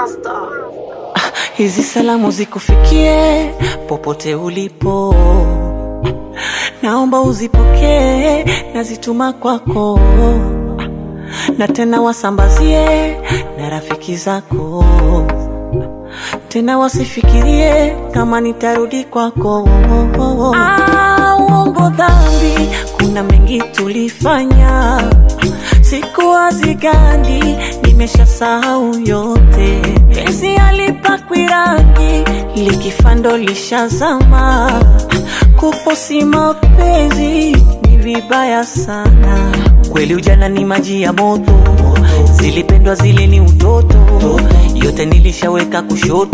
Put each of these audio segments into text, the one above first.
Hizi salamu zikufikie popote ulipo, naomba uzipokee, nazituma kwako, na tena wasambazie na rafiki zako, tena wasifikirie kama nitarudi kwako. Ah, uongo dhambi, kuna mengi tulifanya, siku hazigandi, nimeshasahau yote. Penzi alipakwi rangi, likifando lishazama, kufosi mapenzi ni vibaya sana. Kweli ujana ni maji ya moto, zilipendwa zile ni utoto, yote nilishaweka kushoto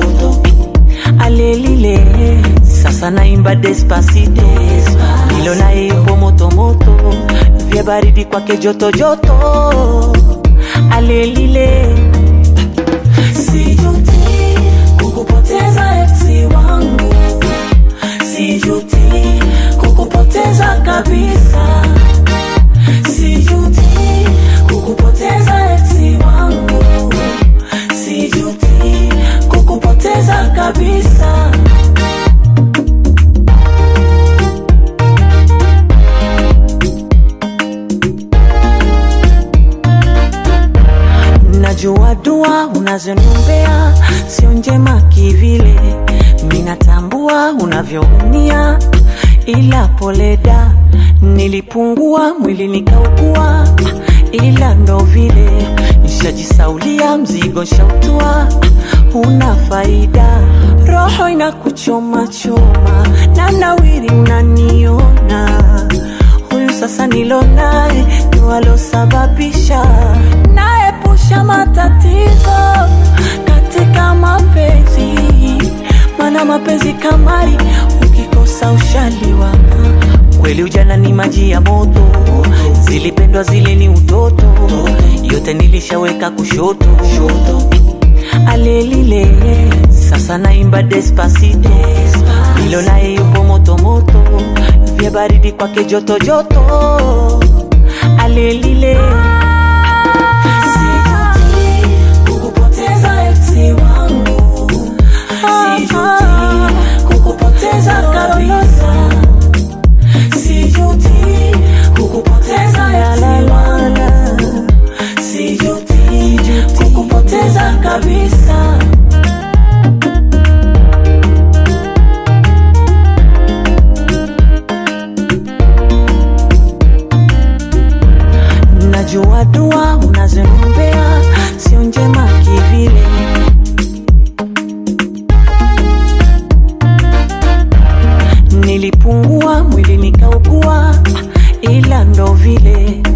alelile sasa naimba despacito nilo naye yupo motomoto vya baridi kwake joto joto alelile sijuti kukupoteza eksi wangu sijuti kukupoteza kabisa sijuti kukupoteza eksi wangu sijuti kukupoteza kabisa najua dua unazoniombea sio njema kivile minatambua unavyoumia ila poleda nilipungua mwili nikaugua ila ndo vile nishajisaulia mzigo shautua una faida roho inakuchoma choma na nawiri unaniona huyu sasa nilo naye ndo alosababisha naepusha matatizo katika mapenzi mana mapenzi kamari ukikosa ushaliwa kweli ujana ni maji ya moto zilipendwa zile ni utoto yote nilishaweka kushoto alelile sasa naimba despacito nilo naye yupo motomoto vya baridi kwake joto joto alelile Sijuti kukupoteza eksi wangu. Sijuti kukupoteza kabisa. Sijuti kukupoteza eksi wangu. Sijuti kukupoteza kabisa. najua dua unazoniombea sio njema kivile nilipungua mwili nikaugua ila ndo vile